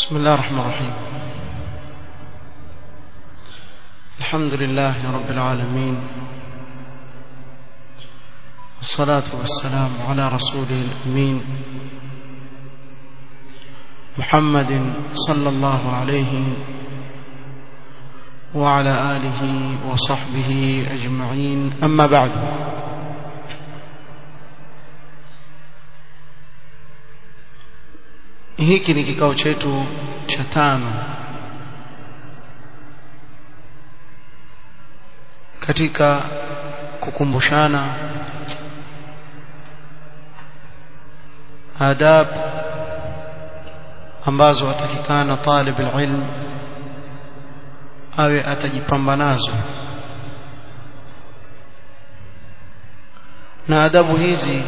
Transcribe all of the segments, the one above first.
بسم الله الرحمن الرحيم الحمد لله رب العالمين والصلاة والسلام على رسوله الأمين محمد صلى الله عليه وعلى آله وصحبه أجمعين أما بعد hiki ni kikao chetu cha tano katika kukumbushana adab ambazo atakikana talib alilm awe atajipamba nazo na adabu hizi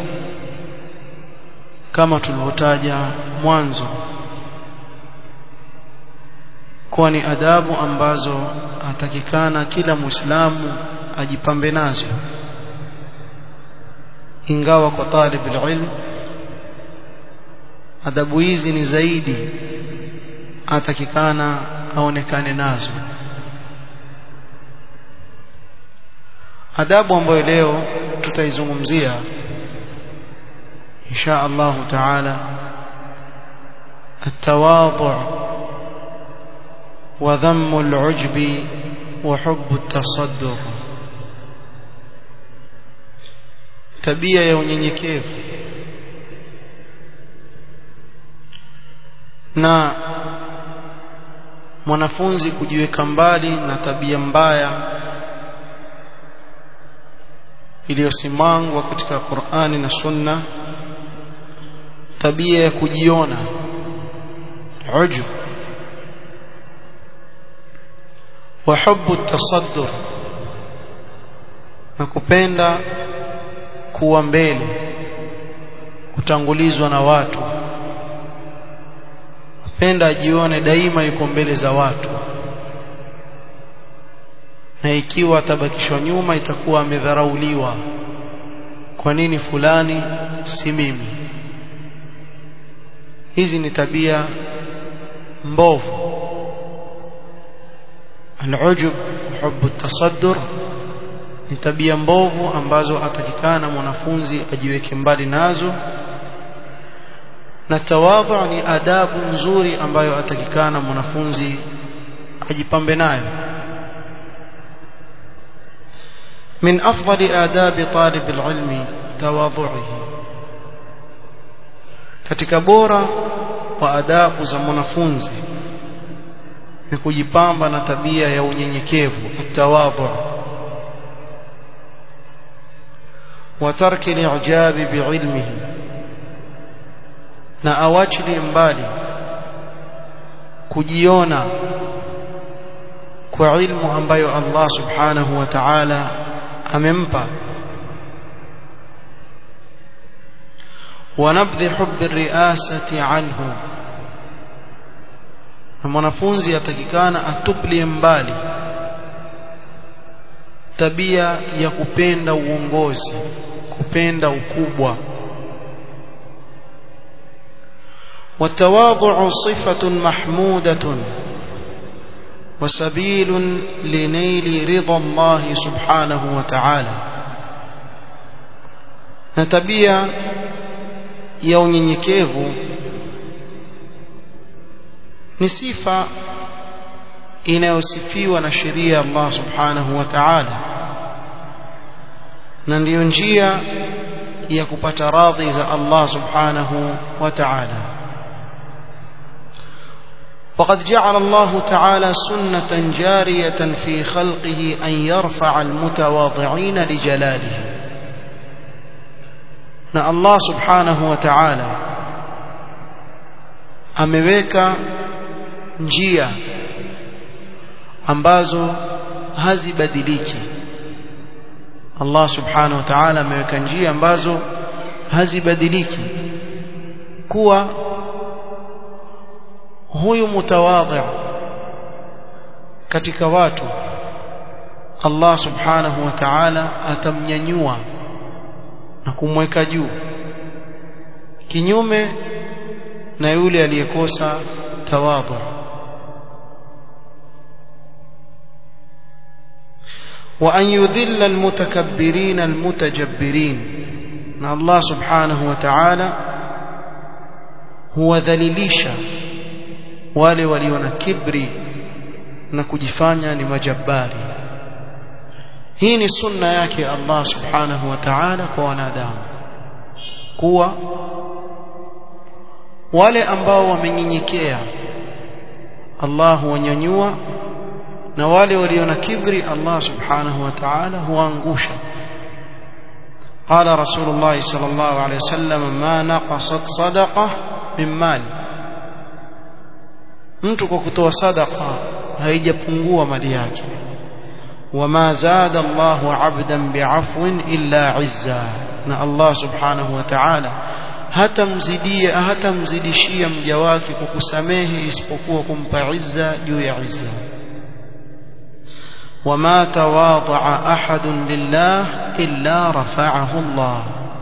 kama tulivyotaja mwanzo kuwa ni adabu ambazo atakikana kila muislamu ajipambe nazo ingawa kwa talib ilm adabu hizi ni zaidi atakikana aonekane nazo adabu ambayo leo tutaizungumzia إن شاء الله تعالى التواضع وذم العجب وحب التصدر tabia ya unyenyekevu na mwanafunzi kujiweka mbali na tabia mbaya iliyosimangwa katika Qur'ani na Sunna tabia ya kujiona ujub wa hubbu tasaddur na kupenda kuwa mbele kutangulizwa na watu kupenda ajione daima yuko mbele za watu na ikiwa atabakishwa nyuma itakuwa amedharauliwa kwa nini fulani si mimi hizi ni tabia mbovu al-ujub hubb at-tasaddur ni tabia mbovu ambazo atakikana mwanafunzi ajiweke mbali nazo na tawadhu ni adabu nzuri ambayo atakikana mwanafunzi ajipambe nayo من أفضل آداب طالب العلم تواضعه katika bora wa adabu za mwanafunzi ni kujipamba na tabia ya unyenyekevu atawadhu wa tarki li'jabi bi'ilmihi na awachili mbali kujiona kwa ilmu ambayo Allah subhanahu wa ta'ala amempa ونبذ حب الرئاسة عنه na mwanafunzi atakikana atuplie mbali tabia ya kupenda uongozi kupenda ukubwa والتواضع صفة محمودة وسبيل لنيل رضا الله سبحانه وتعالى نتبيا ya unyenyekevu ni sifa inayosifiwa na sheria ya Allah subhanahu wa ta'ala na ndiyo njia ya kupata radhi za Allah subhanahu wa ta'ala وقد جعل الله تعالى سنة جارية في خلقه أن يرفع المتواضعين لجلاله na Allah subhanahu wa ta'ala ameweka njia ambazo hazibadiliki Allah subhanahu wa ta'ala ameweka njia ambazo hazibadiliki kuwa huyu mutawadhi katika watu Allah subhanahu wa ta'ala atamnyanyua na kumweka juu kinyume na yule aliyekosa tawadhu وأن يذل المتكبرين المتجبرين أن الله سبحانه وتعالى هو ذليليشا wale walio na kibri na kujifanya ni majabari hii ni sunna yake Allah subhanahu wa ta'ala kwa wanadamu kuwa wale ambao wamenyenyekea Allah huwanyanyua na wale walio na kibri Allah subhanahu wa ta'ala huangusha قال رسول الله صلى الله عليه وسلم ما نقصت صدقة من مال mtu kwa kutoa sadaqa haijapungua mali yake wama zada Allahu 'abdan bi'afwin illa 'izza na Allah subhanahu wa ta'ala hatamzidia hatamzidishia mja wake kwa kusamehe isipokuwa kumpa izza juu ya izza وما تواضع أحد لله إلا رفعه الله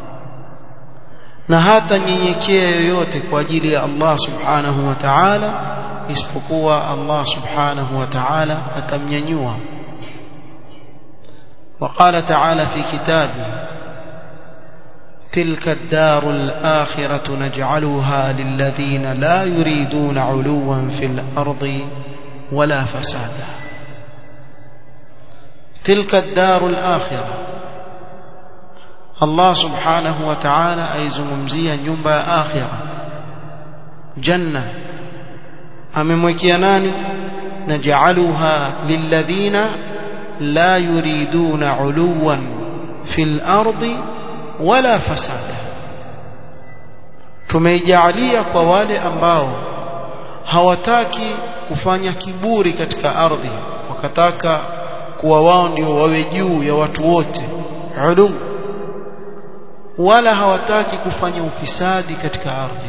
na hata nyenyekea yoyote kwa ajili ya Allah subhanahu wa ta'ala isipokuwa Allah subhanahu wa ta'ala atamnyanyua وقال تعالى في كتابه تلك الدار الآخرة نجعلها للذين لا يريدون علوا في الأرض ولا فسادا تلك الدار الآخرة الله سبحانه وتعالى أيزممزيا نيومبا آخرة جنة amemwekea nani naj'aluha lilladhina la yuriduna uluwan fil ardi wala fasada tumeijalia kwa wale ambao hawataki kufanya kiburi katika ardhi wakataka kuwa wao ndio wawe juu ya watu wote ulu wala hawataki kufanya ufisadi katika ardhi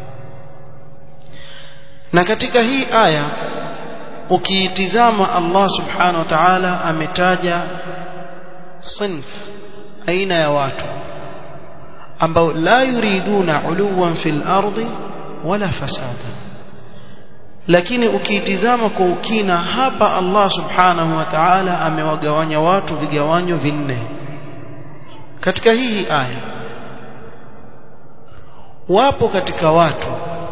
na katika hii aya ukiitizama Allah subhanahu wa ta'ala ametaja sinf aina ya watu ambao la yuriduna uluwan fil ardi wala fasada lakini ukiitizama kwa ukina hapa Allah subhanahu wa ta'ala amewagawanya watu vigawanyo vinne katika hii aya wapo katika watu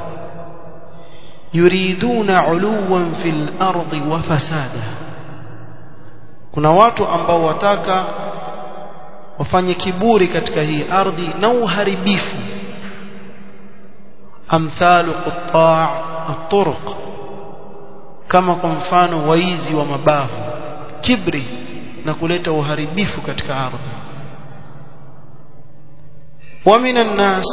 yuriduna uluwan fil ardi wa fasada kuna watu ambao wataka wafanye kiburi katika hii ardhi na uharibifu amthalu qutta' at-turuq kama kwa mfano waizi wa mabavu kibri na kuleta uharibifu katika ardhi wa minan nas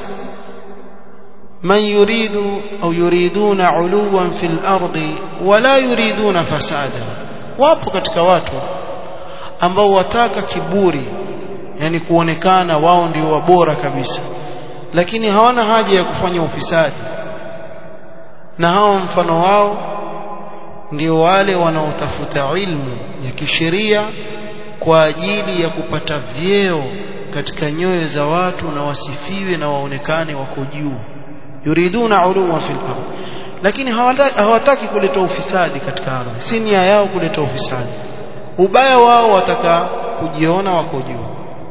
من يريد أو يريدون علوا في الأرض ولا يريدون فسادا wapo katika watu ambao wataka kiburi yani kuonekana wao ndio wabora kabisa lakini hawana haja ya kufanya ufisadi na hao mfano wao ndio wale wanaotafuta ilmu ya kisheria kwa ajili ya kupata vyeo katika nyoyo za watu na wasifiwe na waonekane wako juu yuriduna uluwa fil ardh lakini hawataki kuleta ufisadi katika ardhi si nia yao kuleta ufisadi ubaya wao wataka kujiona wako juu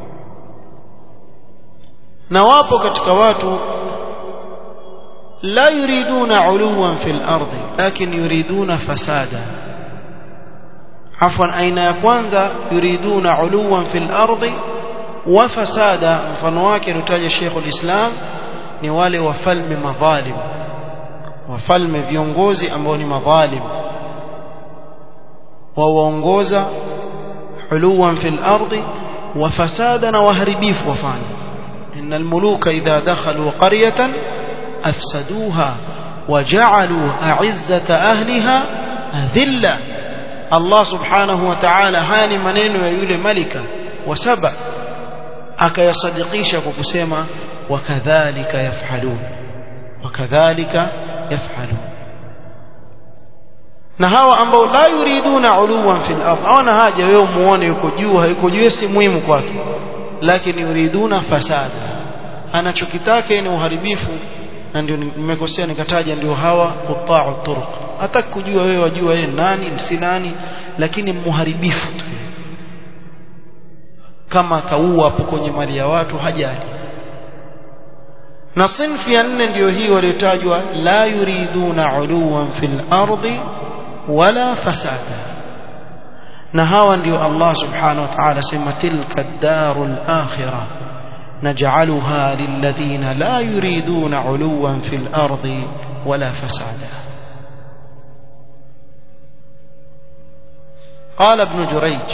na wapo katika watu la yuriduna uluwan fil ardhi lakin yuriduna fasada afwan aina ya kwanza yuriduna uluwan fil ardhi wa fasada mfano wake alitaja Sheikh ulislam ni wale wafalme madhalim wafalme viongozi ambao ni madhalim wawaongoza uluwan fil ardi wa fasada na waharibifu wafanya innal muluka idha dakhalu qaryatan afsaduha وجعلوا أعزة أهلها ذلة الله سبحانه وتعالى هاني maneno ya yule malika wa saba akayasadikisha kwa kusema وكذلك يفعلون وكذلك يفعلون na hawa ambao la yuriduna uluwan fil ardh hawana haja wewe muone yuko juu hayuko juu si muhimu kwake lakini yuriduna fasada anachokitaka ni uharibifu na ndio nimekosea nikataja ndio hawa quta'u turuq hata kujua wewe wajua yeye nani si nani lakini muharibifu tu kama ataua hapo kwenye mali ya watu hajali na sinfi ya nne ndio hii waliotajwa la yuriduna uluwan fil ardi wala fasada na hawa ndio Allah subhanahu wa ta'ala sema tilka ad-darul akhirah naj'aluha lilladhina la yuriduna uluwan fil ardi wala fasada قال ابن جريج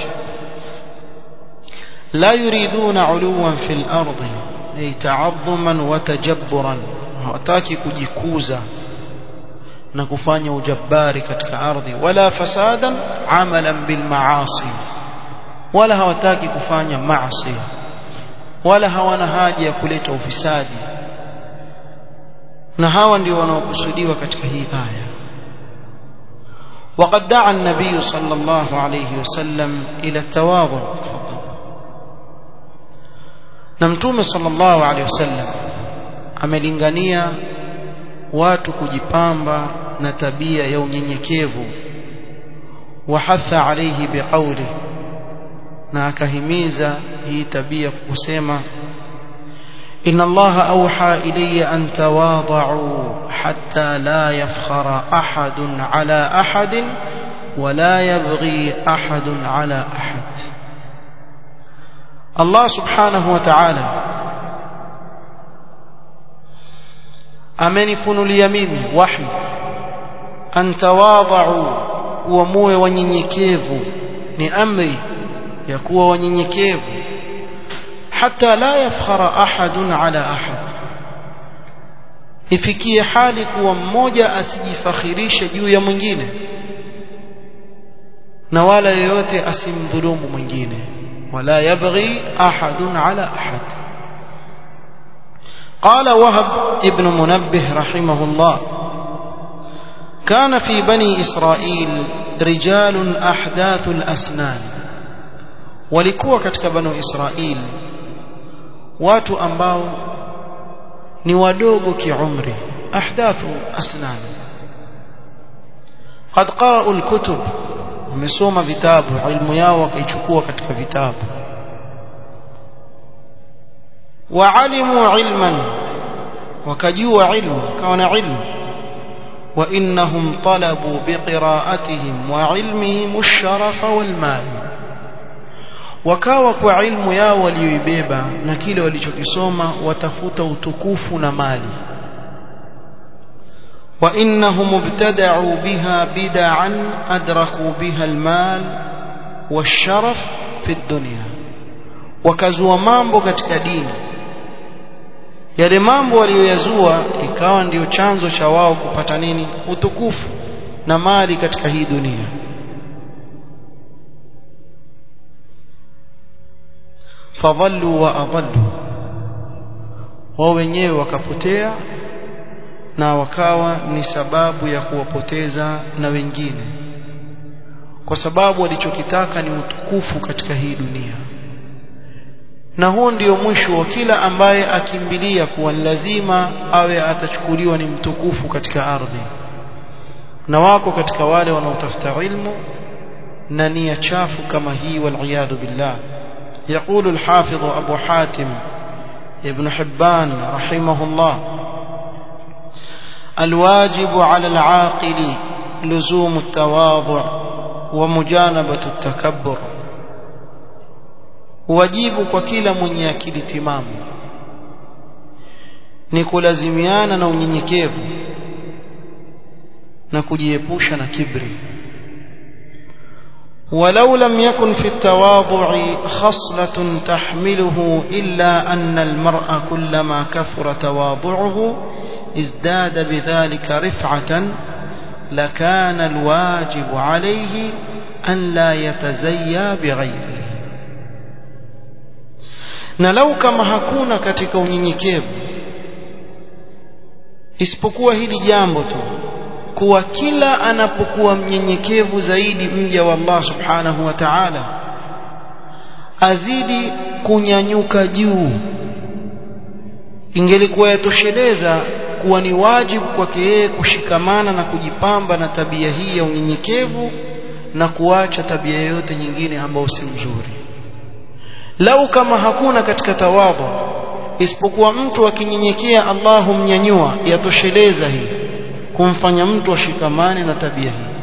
لا يريدون علوا في الأرض أي تعظما وتجبرا hawataki kujikuza na kufanya ujabari katika ardhi wala fasadan amalan bil maasi wala hawataki kufanya maasi wala hawana haja ya kuleta ufisadi na hawa ndio wanaokusudiwa katika hii aya وقد دعا النبي صلى الله عليه وسلم إلى التواضع تفضل نمتوم صلى الله عليه وسلم amelingania watu kujipamba na tabia ya unyenyekevu wahatha alayhi biqawli na akahimiza hii tabia kusema inna allaha awha ilayya an tawada'u hatta la yafkhara ahadun ala ahadin ولا يبغي أحد على أحد الله سبحانه وتعالى amenifunulia mimi wahi antawadhau kuwa muwe wanyenyekevu ni amri ya kuwa wanyenyekevu hata la yafkhara ahadun ala ahad ifikie hali kuwa mmoja asijifakhirishe juu ya mwingine na wala yeyote asimdhulumu mwingine wala yabghi ahadun ala ahad قال وهب ابن منبه رحمه الله كان في بني إسرائيل رجال أحداث الأسنان walikuwa katika banu Israil watu ambao ni wadogo kiumri ahdathu asnan qad qara'u alkutub wamesoma vitabu ilmu yao wakaichukua katika vitabu وعلموا علما وكجوا علم كان علم وإنهم طلبوا بقراءتهم وعلمهم الشرف والمال wakawa kwa ilmu yao walioibeba na kile walichokisoma watafuta utukufu na mali wa innahum ibtada'u biha bid'an adraku biha almal washaraf fi dunya wakazua mambo katika dini yale mambo waliyoyazua ikawa ndiyo chanzo cha wao kupata nini utukufu na mali katika hii dunia fadhallu wa adhallu wao wenyewe wakapotea na wakawa ni sababu ya kuwapoteza na wengine kwa sababu walichokitaka ni utukufu katika hii dunia na huo ndio mwisho wa kila ambaye akimbilia kuwa lazima awe atachukuliwa ni mtukufu katika ardhi na wako katika wale wanaotafuta ilmu na nia chafu kama hii waliyadhu billah يقول الحافظ أبو حاتم ابن حبان رحمه الله الواجب على العاقل لزوم التواضع ومجانبة التكبر wajibu kwa kila mwenye akili timamu ni kulazimiana na unyenyekevu na kujiepusha na kibri ولو لم يكن في التواضع خصلة تحمله إلا أن المرء كلما كثر تواضعه ازداد بذلك رفعة لكان الواجب عليه أن لا يتزيى بغيره na lau kama hakuna katika unyenyekevu isipokuwa hili jambo tu kuwa kila anapokuwa mnyenyekevu zaidi mja wa Allah subhanahu wa ta'ala azidi kunyanyuka juu ingelikuwa yatosheleza itakuwa ni wajibu kwake yeye kushikamana na kujipamba na tabia hii ya unyenyekevu na kuacha tabia yoyote nyingine ambayo si nzuri lau kama hakuna katika tawadhu isipokuwa mtu akinyenyekea Allah humnyanyua yatosheleza hii kumfanya mtu ashikamane na tabia hii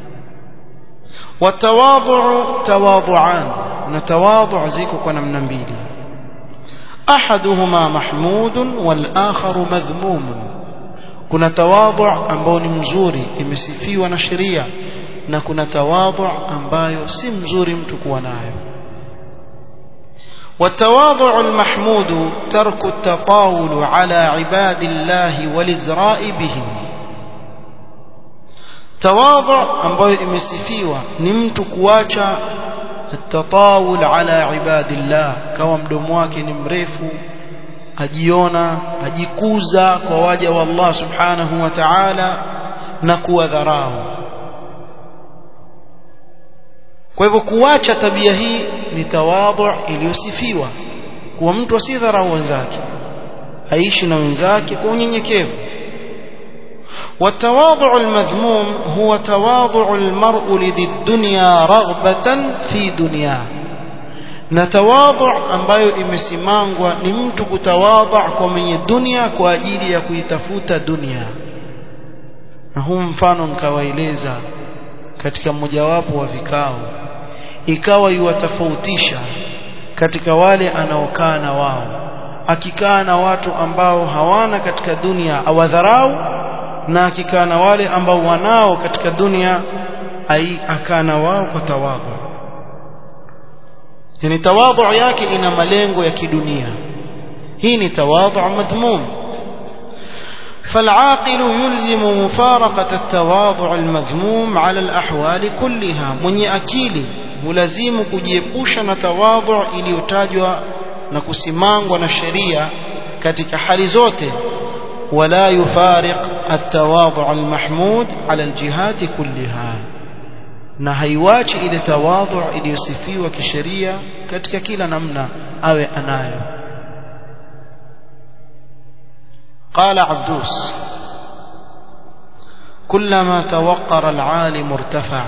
watawadhu tawadhuan na tawadhu ziko kwa namna mbili ahaduhuma mahmudun wal akharu madhmumun kuna tawadhu ambao ni mzuri imesifiwa na sheria na kuna tawadhu ambayo si mzuri mtu kuwa nayo والتواضع المحمود ترك التطاول على عباد الله والازراء بهم تواضع ambayo imesifiwa ni mtu kuacha التطاول على عباد الله kama mdomo wake ni mrefu ajiona ajikuza kwa waja wa Allah subhanahu wa ta'ala na kuwadharau kwa hivyo kuacha tabia hii ni tawadhu iliyosifiwa kuwa mtu asidharau wenzake aishi na wenzake kwa unyenyekevu والتواضع المذموم هو تواضع المرء لذي الدنيا رغبة في دنياه na tawadhu ambayo imesimangwa ni mtu kutawadha kwa mwenye dunia kwa ajili ya kuitafuta dunia na huu mfano nikawaeleza katika mmojawapo wa vikao ikawa yuwatofautisha katika wale anaokaa na wao akikaa na watu ambao hawana katika dunia awadharau na akikaa na wale ambao wanao katika dunia akaa na wao kwa tawadhu yani tawadhu yake ina malengo ya kidunia hii ni tawadhu madhmum فالعاقل يلزم مفارقة التواضع المذموم على الأحوال كلها من أكيل ملزم kujiepusha na tawadhu iliyotajwa na kusimangwa na sheria katika hali zote ولا يفارق التواضع المحمود على الجهات كلها na haiwachi ile tawadhu iliyosifiwa kisheria katika kila namna awe anayo قال عبدوس كلما توقر العالم ارتفع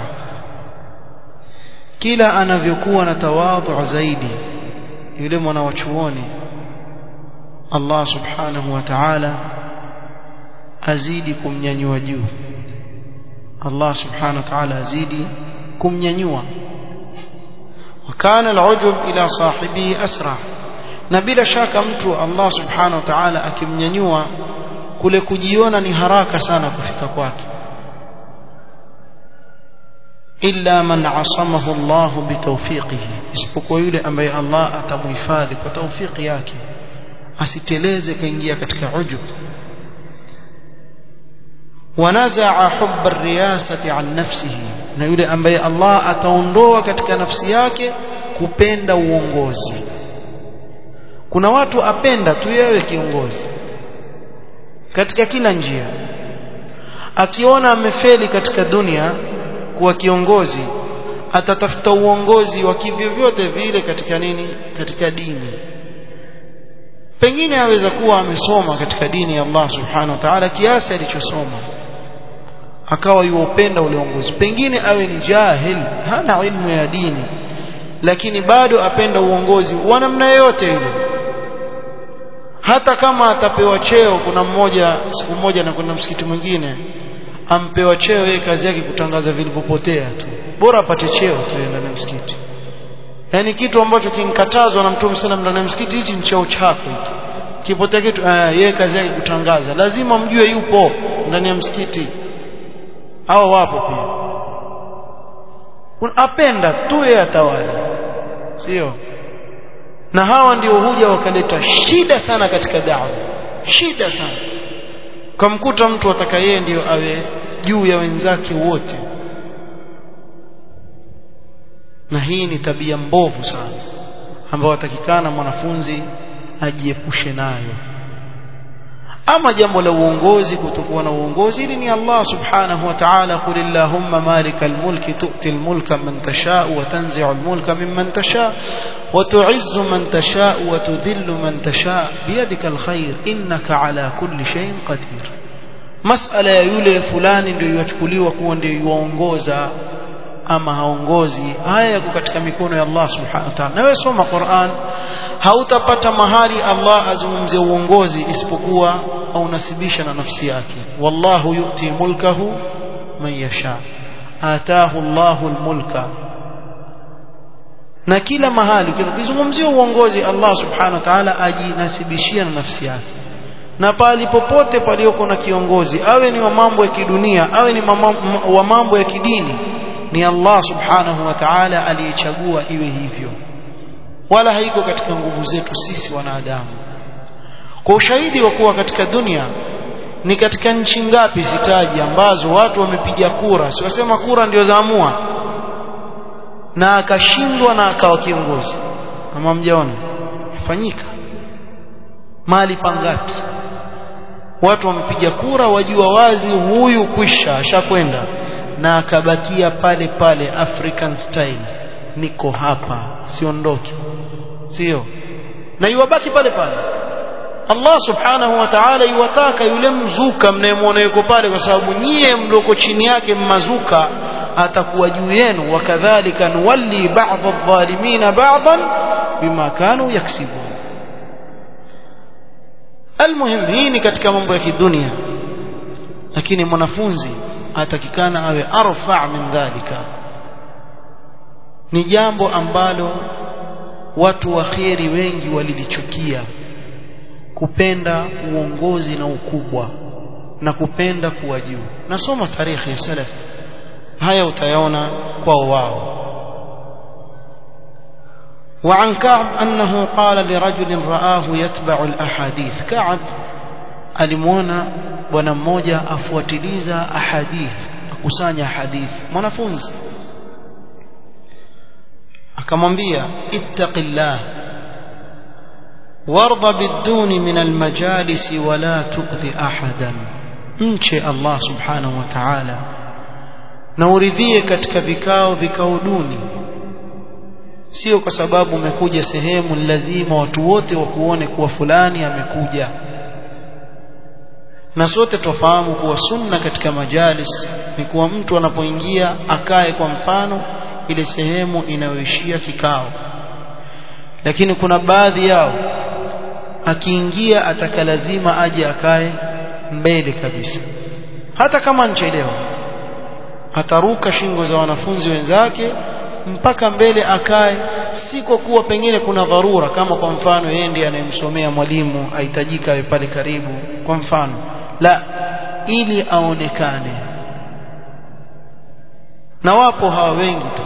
kila anavyokuwa na tawadhu zaidi yule mwanawachuoni Allah subhanahu wa ta'ala azidi kumnyanyua juu Allah subhanahu wa ta'ala azidi kumnyanyua wakana al'ujub ila sahibi asra na bila shaka mtu Allah subhanahu wa ta'ala akimnyanyua kule kujiona ni haraka sana kufika kwake illa man asamahu Allah bitawfiqihi isipokuwa yule ambaye Allah atamhifadhi kwa tawfiki yake asiteleze kaingia katika ujub ونزع حب الرياسة عن نفسه na yule ambaye Allah ataondoa katika nafsi yake kupenda uongozi kuna watu apenda tu yewe kiongozi katika kila njia akiona amefeli katika dunia kuwa kiongozi atatafuta uongozi wa kivyovyote vile katika nini katika dini pengine aweza kuwa amesoma katika dini ya Allah subhanahu wa ta'ala kiasi alichosoma akawa yuupenda ule uongozi pengine awe ni jahil hana ilmu ya dini lakini bado apenda uongozi wa namna yoyote ile hata kama atapewa cheo kuna mmoja siku moja na kuna msikiti mwingine ampewa cheo yeye kazi yake kutangaza vilivyopotea tu bora apate cheo tu ndani ya msikiti yani kitu ambacho kinkatazwa na mtume sana ndani ya msikiti hichi ni cheo chako hiki kipotea kitu yeye kazi yake kutangaza lazima mjue yupo ndani ya msikiti hao wapo pia apenda tu yeye atawala sio na hawa ndio huja wakaleta shida sana katika dawa shida sana kamkuta mtu ataka yeye ndio awe juu ya wenzake wote na hii ni tabia mbovu sana ambayo atakikana mwanafunzi ajiepushe nayo ama jambo la uongozi kutokuwa na uongozi hili ni Allah subhanahu wa ta'ala qul illahumma malikal mulki tu'ti al mulka man tasha wa tanzi'u al mulka mimman tasha وتعز من تشاء وتذل من تشاء بيدك الخير إنك على كل شيء قدير مسألة ya yule fulani ndio yachukuliwa kuwa ndio yuongoza ama haongozi haya yako katika mikono ya Allah subhanahu wa ta'ala na wewe soma Qur'an hautapata mahali Allah azungumzie uongozi isipokuwa au nasibisha na nafsi yake wallahu yu'ti mulkahu man yasha ataahu Allahu almulka na kila mahali ukizungumzia uongozi Allah subhanahu wa ta'ala ajinasibishia na nafsi yake na pali popote palioko na kiongozi awe ni wa mambo ya kidunia awe ni wa mambo ya kidini ni Allah subhanahu wa ta'ala aliyechagua iwe hivyo wala haiko katika nguvu zetu sisi wanadamu kwa ushahidi wa kuwa katika dunia ni katika nchi ngapi sitaji ambazo watu wamepiga kura siwasema kura ndio zaamua na akashindwa na akawa kiongozi ama mjaona fanyika mali pangapi watu wamepiga kura wajua wazi huyu kwisha ashakwenda na akabakia pale pale African style niko hapa siondoki sio na iwabaki pale pale Allah subhanahu wa ta'ala iwataka yule mzuka mnayemwona yuko pale kwa sababu nyie mloko chini yake mmazuka atakuwa juu yenu wakadhalika nuwalli ba'd adh-dhalimina ba'dan bima kanu yaksibun almuhim hii ni katika mambo ya kidunia lakini mwanafunzi atakikana awe arfa min dhalika ni jambo ambalo watu wa kheri wengi walilichukia kupenda uongozi na ukubwa na kupenda kuwa juu nasoma tarikhi ya salaf haya utayaona kwao wao وعن كعب أنه قال لرجل رآه يتبع الأحاديث كعب alimwona bwana mmoja afuatiliza ahadith akusanya hadith mwanafunzi akamwambia ittaqillah warda biduni min almajalis wala tu'dhi ahadan mche Allah subhanahu wa ta'ala na uridhie katika vikao vikao duni sio kwa sababu umekuja sehemu lazima watu wote wakuone kuwa fulani amekuja na sote tufahamu kuwa sunna katika majalis ni kuwa mtu anapoingia akae kwa mfano ile sehemu inayoishia kikao lakini kuna baadhi yao akiingia ataka lazima aje akae mbele kabisa hata kama nchelewa ataruka shingo za wanafunzi wenzake mpaka mbele akae si kwa kuwa pengine kuna dharura kama kwa mfano yeye ndiye anayemsomea mwalimu ahitajika awe pale karibu kwa mfano la ili aonekane na wapo hawa wengi tu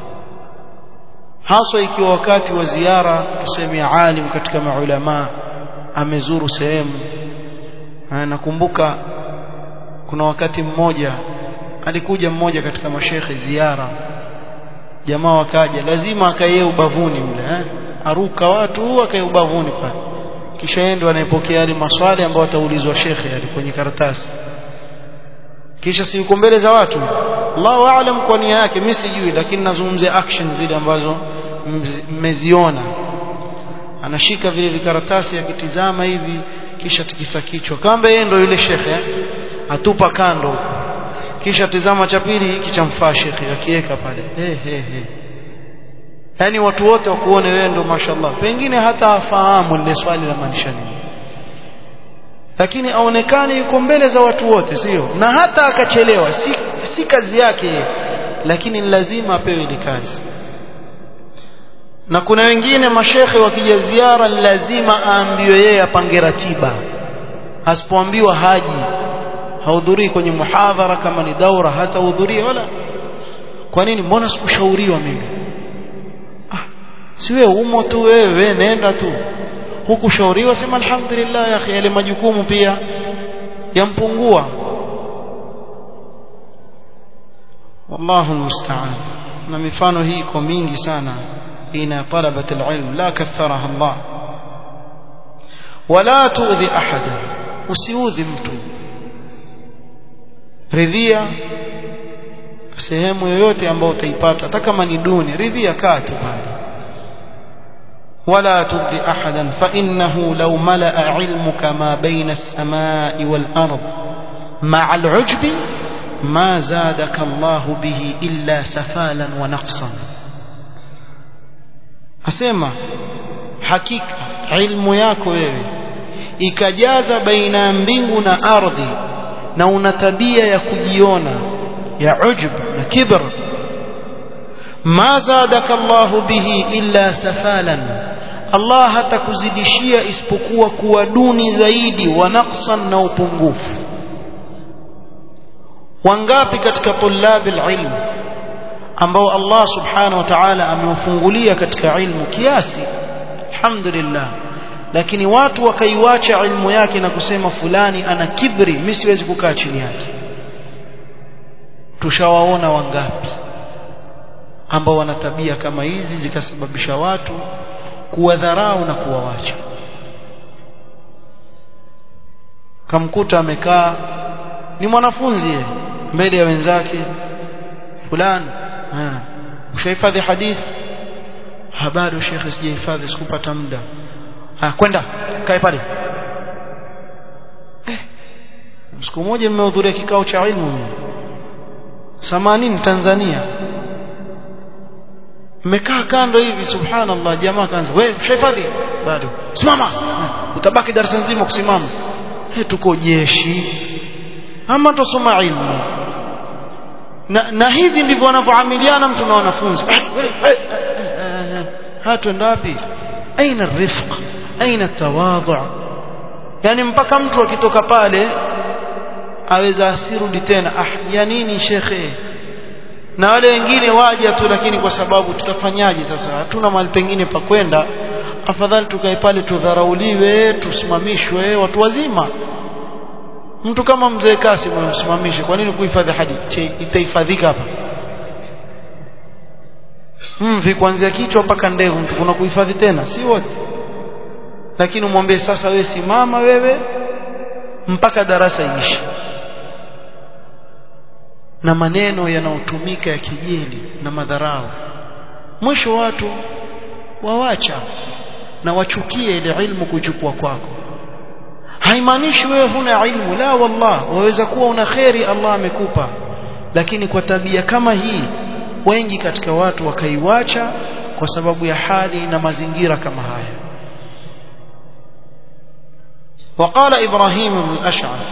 haswa ikiwa wakati wa ziara tuseme alim katika maulama amezuru sehemu nakumbuka kuna wakati mmoja alikuja mmoja katika mashekhe ziara jamaa wakaja lazima akaye ubavuni mle eh? aruka watu akaye ubavuni pale kisha yeye ndo anayepokea yale maswali ambayo ataulizwa shekhe yale kwenye karatasi kisha si yuko mbele za watu Allahu aalam kwa nia yake mimi sijui lakini nazungumzia action zile ambazo mmeziona anashika vile vikaratasi akitizama hivi kisha tikisa kichwa kamba yeye ndo yule shekhe atupa kando huko kisha tizama cha pili hiki chamfaa shekhe akiweka pale he he he yani watu wote wakuone wewe ndo mashallah pengine hata afahamu lile swali la maanisha nini lakini aonekane yuko mbele za watu wote sio na hata akachelewa si, si kazi yake lakini lazima apewe ile kazi na kuna wengine mashekhe wakija ziara lazima aambiwe yeye apange ratiba asipoambiwa haji hahudhurii kwenye muhadhara kama ni daura hata hudhuria wala kwa nini mbona sikushauriwa mimi ah si wewe umo tu wewe nenda tu hukushauriwa sema alhamdulillah ya akhi yale majukumu pia yampungua wallahu almusta'an na mifano hii iko mingi sana ina talabat alilm la katharaha Allah wala tuudhi ahada usiudhi mtu ridhia sehemu yoyote ambayo utaipata hata kama ni duni ridhia kaa tu pale ولا ترضي أحدا فإنه لو ملأ علمك ما بين السماء والأرض مع العجب ما زادك الله به إلا سفالا ونقصا أسمع حقيقة علم yako wewe ikajaza baina ya mbingu na ardhi na una tabia ya kujiona ya ujub na kibr ma zadaka Allah bihi illa safalan Allah hatakuzidishia isipokuwa kuwa duni zaidi wa naqsan na upungufu wangapi katika tulabi ilm ambao Allah subhanahu wa ta'ala amewafungulia katika ilmu kiasi alhamdulillah lakini watu wakaiwacha ilmu yake na kusema fulani ana kibri mimi siwezi kukaa chini yake tushawaona wangapi ambao wana tabia kama hizi zikasababisha watu kuwadharau na kuwawacha kamkuta amekaa ni mwanafunzi yeye mbele ya wenzake fulani ushahifadhi hadith habari shekhe sijahifadhi sikupata muda ah kwenda kae pale eh siku moja nimehudhuria kikao cha ilmu samanini Tanzania mmekaa kando hivi subhanallah jamaa kaanza wewe ushahifadhi bado simama utabaki darasa nzima kusimama eh tuko jeshi ama tusoma ilmu na, na hivi ndivyo wanavyoamiliana mtu na wanafunzi hatwenda wapi aina rifq aina tawadhu yani mpaka mtu akitoka pale aweza asirudi tena ah ya nini shekhe na wale wengine waja tu lakini kwa sababu tutafanyaje sasa hatuna mahali pengine pa kwenda afadhali tukae pale tudharauliwe tusimamishwe watu wazima mtu kama mzee Kasim umsimamishe kwa nini kuhifadhi hadithi itahifadhika hapa mvi kuanzia kichwa mpaka ndevu mtu kuna kuhifadhi tena si wote lakini umwambie sasa wewe simama wewe mpaka darasa iishe na maneno yanayotumika ya kijeli na madharau mwisho watu wawacha na wachukie ile ilmu kuchukua kwako haimaanishi wewe huna ilmu la wallah waweza kuwa una kheri Allah amekupa lakini kwa tabia kama hii wengi katika watu wakaiwacha kwa sababu ya hali na mazingira kama haya وقال إبراهيم بن الأشعث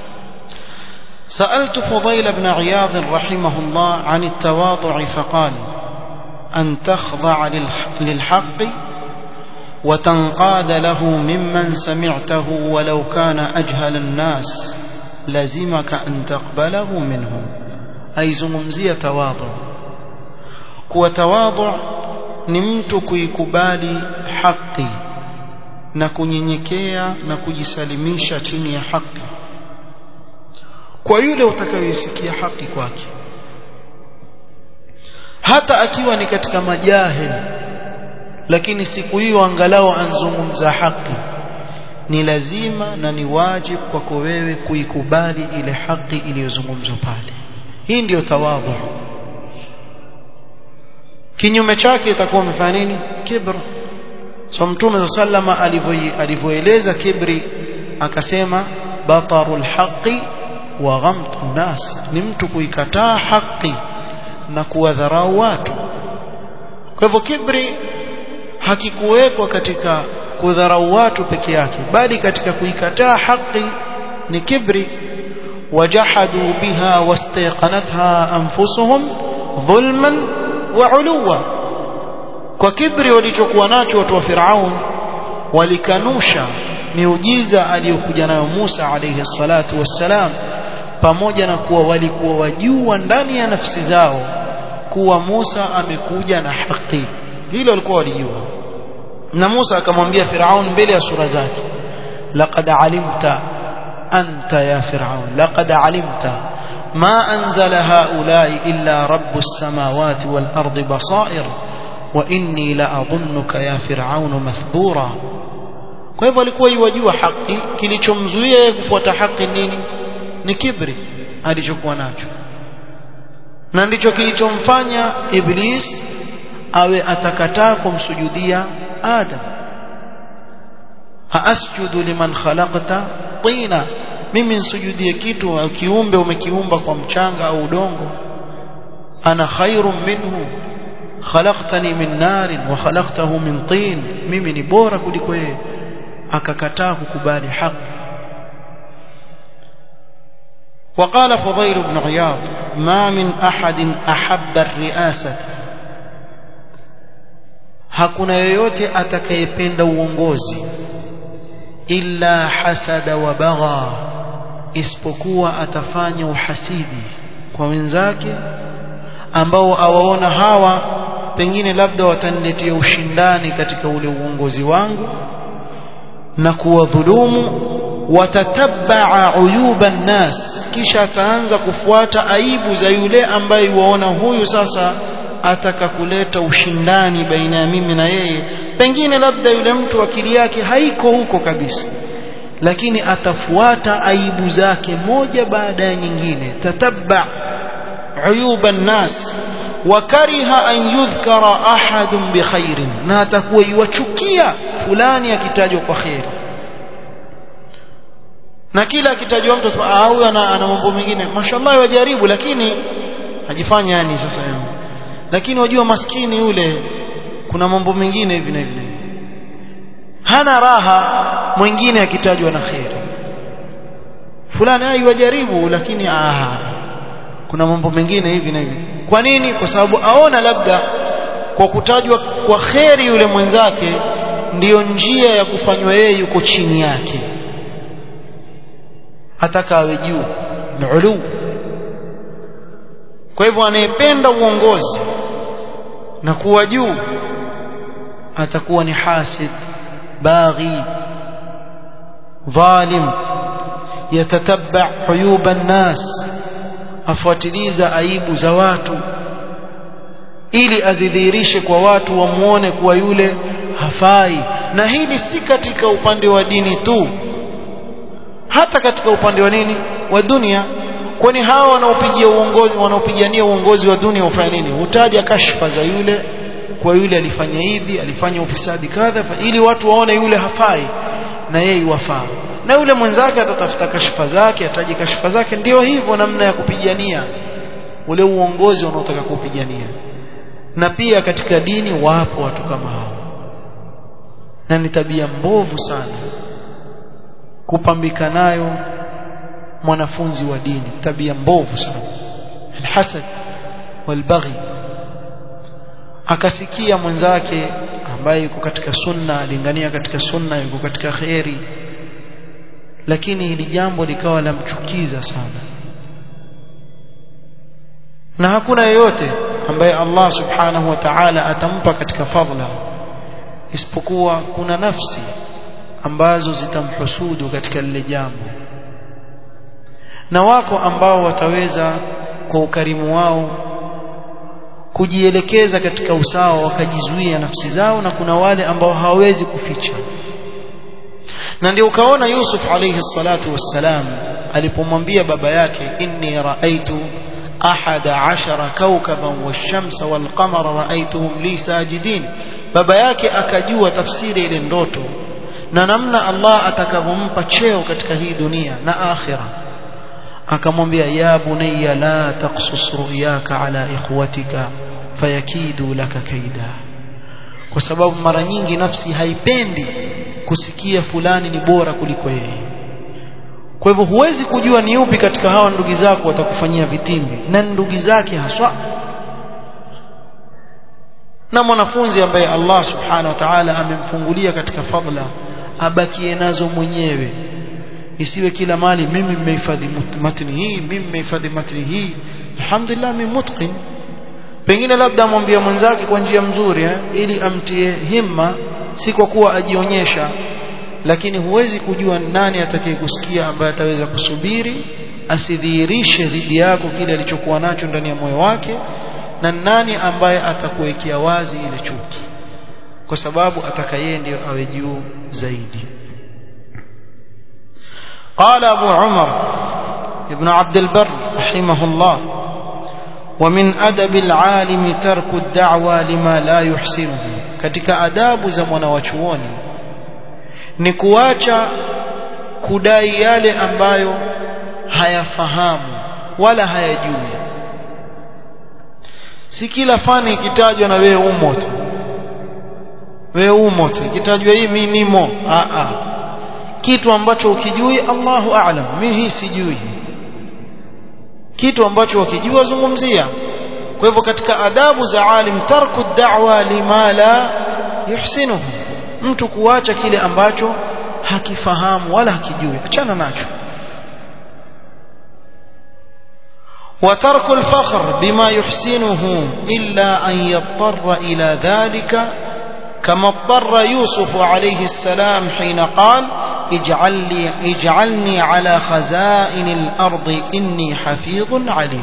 سألت فضيل بن عياض رحمه الله عن التواضع فقال أن تخضع للحق وتنقاد له ممن سمعته ولو كان أجهل الناس لزمك أن تقبله منهم أي زممزية تواضع كو تواضع نمتك يكبالي حقي na kunyenyekea na kujisalimisha chini ya haki kwa yule utakayoisikia haki kwake hata akiwa ni katika majahil lakini siku hiyo angalau anzungumza haki ni lazima na ni wajibu kwako wewe kuikubali ile haki iliyozungumzwa pale hii ndiyo tawadhu kinyume chake itakuwa umefanya nini kibr so mtume sallama alivyoeleza kibri akasema batarul haqi wa ghamtu nas ni mtu kuikataa haki na kuwadharau watu kwa hivyo kibri hakikuwekwa katika kudharau watu peke yake bali katika kuikataa haki ni kibri wajahadu biha wastaqanatha anfusuhum dhulman wa uluwa kwa kibri walichokuwa nacho watu wa Firaun walikanusha miujiza aliyokuja nayo Musa alayhi salatu wassalam pamoja na kuwa walikuwa wajua ndani ya nafsi zao kuwa Musa amekuja na haki hilo walikuwa walijua na Musa akamwambia Firaun mbele ya sura zake laqad alimta anta ya Firaun laqad alimta ما أنزل هؤلاء إلا رب السماوات والأرض بصائر وإني لأظنك يا فرعون مثبورا kwa hivyo alikuwa iwajua haki kilichomzuia yeye kufuata haki nini ni kibri alichokuwa nacho na ndicho kilichomfanya iblis awe atakataa kumsujudia adam haasjudu liman khalaqta tina mimi nsujudie kitu au kiumbe umekiumba kwa mchanga au udongo ana khairun minhu khalaqtani min narin wa khalaqtahu min tin mimi ni bora kuliko yeye akakataa kukubali haki وقال فضيل بن عياض ما من أحد أحب الرئاسة hakuna yoyote atakayependa uongozi illa hasada wa bagha isipokuwa atafanya uhasidi kwa wenzake ambao awaona hawa pengine labda wataniletea ushindani katika ule uongozi wangu na kuwadhulumu watatabaa uyuba nnas kisha ataanza kufuata aibu za yule ambaye waona huyu sasa ataka kuleta ushindani baina ya mimi na yeye pengine labda yule mtu akili yake haiko huko kabisa lakini atafuata aibu zake moja baada ya nyingine tatabba uyuba nnas wakariha an yudhkara ahadun bikhairin na atakuwa iwachukia fulani akitajwa kwa kheri na kila akitajwa mtu au ana, ana mambo mengine mashallah wajaribu lakini ajifanya yani sasa yangu lakini wajua maskini yule kuna mambo mengine hivi na hivi hana raha mwingine akitajwa na kheri fulani ai wajaribu lakini aha kuna mambo mengine hivi na hivi kwa nini kwa sababu aona labda kwa kutajwa kwa kheri yule mwenzake ndiyo njia ya kufanywa yeye yuko chini yake ataka awe juu ni ulu kwa hivyo anayependa uongozi na kuwa juu atakuwa ni hasid baghi dhalim yatatabba uyuba nnas afuatiliza aibu za watu ili azidhihirishe kwa watu wamuone kuwa yule hafai na hili si katika upande wa dini tu hata katika upande wa nini wa dunia kwani hawa wanaopigia uongozi wanaopigania uongozi wa dunia ufanya nini hutaja kashfa za yule kwa yule alifanya hivi alifanya ufisadi kadha ili watu waone yule hafai na yeye wafaa na yule mwenzake atatafuta kashfa zake ataje kashfa zake ndio hivyo namna ya kupigania ule uongozi unaotaka kupigania na pia katika dini wapo watu kama hao na ni tabia mbovu sana kupambika nayo mwanafunzi wa dini tabia mbovu sana alhasad walbaghi akasikia mwenzake ambaye yuko katika sunna alingania katika sunna yuko katika kheri lakini hili jambo likawa lamchukiza sana na hakuna yeyote ambaye Allah subhanahu wa ta'ala atampa katika fadla isipokuwa kuna nafsi ambazo zitamhusudu katika lile jambo na wako ambao wataweza kwa ukarimu wao kujielekeza katika usawa wakajizuia nafsi zao na kuna wale ambao hawawezi kuficha na ndio ukaona Yusuf alayhi salatu wassalam alipomwambia baba yake inni raaitu ahada ashara kawkaban wash-shamsa wal-qamara raaituhum li sajidin baba yake akajua tafsiri ile ndoto na namna Allah atakavyompa cheo katika hii dunia na akhira akamwambia ya bunayya la taqsus ru'yaka ala ikhwatika fayakidu laka kaida kwa sababu mara nyingi nafsi haipendi kusikia fulani ni bora kuliko yeye kwa hivyo huwezi kujua ni upi katika hawa ndugu zako watakufanyia vitimbi na ndugu zake haswa na mwanafunzi ambaye Allah subhanahu wa ta'ala amemfungulia katika fadla abakie nazo mwenyewe isiwe kila mali mimi nimehifadhi matni hii mimi nimehifadhi matni hii alhamdulillah mimi mutqin pengine labda amwambia mwenzake kwa njia mzuri eh, ili amtie himma si kwa kuwa ajionyesha lakini huwezi kujua nani atakayekusikia ambaye ataweza kusubiri asidhihirishe dhidi yako kile alichokuwa nacho ndani ya moyo wake na nani ambaye atakuwekea wazi ile chuki kwa sababu ataka yeye ndio awe juu zaidi قال أبو عمر ابن عبد البر رحمه الله ومن أدب العالم ترك الدعوى لما لا يحسنه katika adabu za mwanawachuoni ni kuacha kudai yale ambayo hayafahamu wala hayajui si kila fani ikitajwa na wewe umo tu wewe umo tu ikitajwa hii mimi nimo a a kitu ambacho ukijui Allahu a'lam mimi hii sijui kitu ambacho ukijua zungumzia kwa hivyo katika adabu za alim tarku da'wa lima la yuhsinuhu mtu kuacha kile ambacho hakifahamu wala hakijui achana nacho وترك الفخر بما يحسنه إلا أن يضطر إلى ذلك كما اضطر يوسف عليه السلام حين قال اجعل لي اجعلني على خزائن الأرض إني حفيظ عليم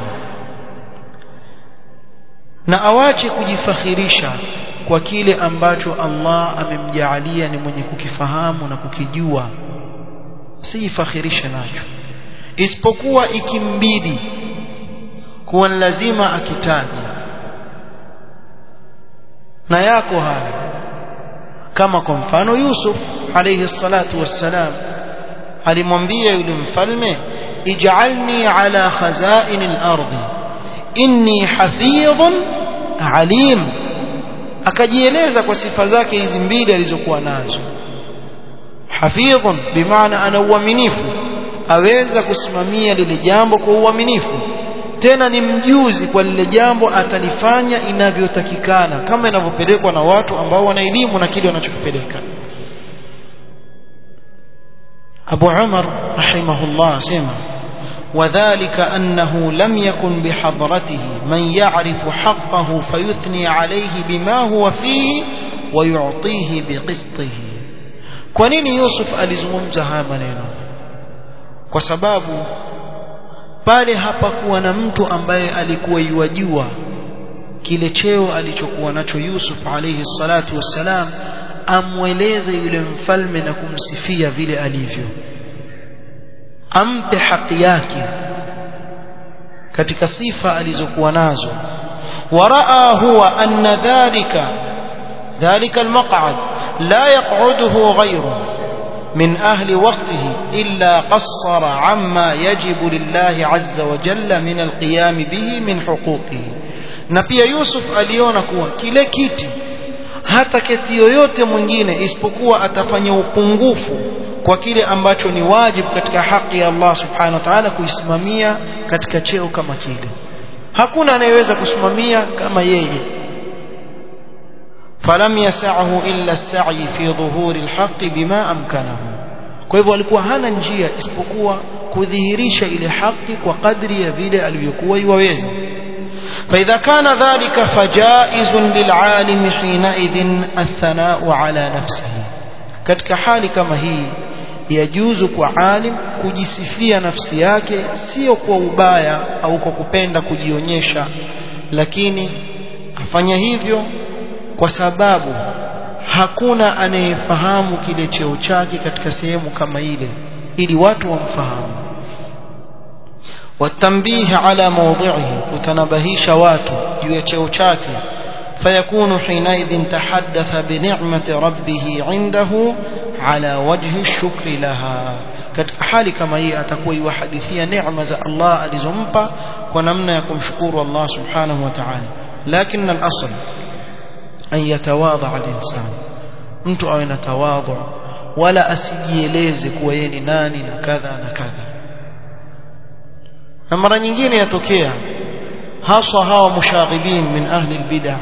na awache kujifakhirisha kwa kile ambacho Allah amemjaalia ni mwenye kukifahamu na kukijua sijifakhirishe nacho isipokuwa ikimbidi kuwa ni lazima akitaje na yako haya kama kwa mfano Yusuf alayhi salatu wassalam alimwambia yule mfalme ij'alni ala khazain al-ardi inni hafidhun alim akajieleza kwa sifa zake hizi mbili alizokuwa nazo hafidhun bimaana ana uaminifu aweza kusimamia lile jambo kwa uaminifu tena ni mjuzi kwa lile jambo atalifanya inavyotakikana kama inavyopelekwa na watu ambao wana elimu na kile wanachokipeleka Abu Umar rahimahullah sema وذلك أنه لم يكن بحضرته من يعرف حقه فيثني عليه بما هو فيه ويعطيه بقسطه kwa nini Yusuf alizungumza haya maneno kwa sababu pale hapakuwa na mtu ambaye alikuwa yuwajua kile cheo alichokuwa nacho Yusuf alayhi salatu wassalam amweleze yule mfalme na kumsifia vile alivyo ampe haki yake katika sifa alizokuwa nazo waraa huwa anna dhalika dhalika almaq'ad la yaq'uduhu ghayruhu من أهل وقته إلا قصر عما يجب لله عز وجل من القيام به من حقوقه na pia Yusuf aliona kuwa kile kiti hata keti yoyote mwingine isipokuwa atafanya upungufu kwa kile ambacho ni wajibu katika haki ya Allah subhanahu wa ta'ala kuisimamia katika cheo kama kile hakuna anayeweza kusimamia kama yeye falam yasahu illa as-sa'i fi dhuhuri al-haqq bima amkanahu kwa hivyo alikuwa hana njia isipokuwa kudhihirisha ile haki kwa kadri ya vile alivyokuwa iwaweza فإذا كان ذلك فجائز للعالم حينئذ الثناء على نفسه katika hali kama hii yajuzu kwa alim kujisifia nafsi yake sio kwa ubaya au kwa kupenda kujionyesha lakini afanya hivyo kwa sababu hakuna anayefahamu kile cheo chake katika sehemu kama ile ili watu wamfahamu watambihi ala mawdhihi kutanabahisha watu juu ya cheo chake فيكون حينئذ تحدث بنعمة ربه عنده على وجه الشكر لها katika hali kama hii atakuwa yuhadithia neema za Allah alizompa kwa namna ya kumshukuru Allah subhanahu wa ta'ala lakini al-asl an yatawadha al-insan mtu awe na tawadhu wala asijieleze kuwa yeye ni nani na kadha na kadha na mara nyingine yatokea haswa hawa mushaghibin min ahli al-bid'ah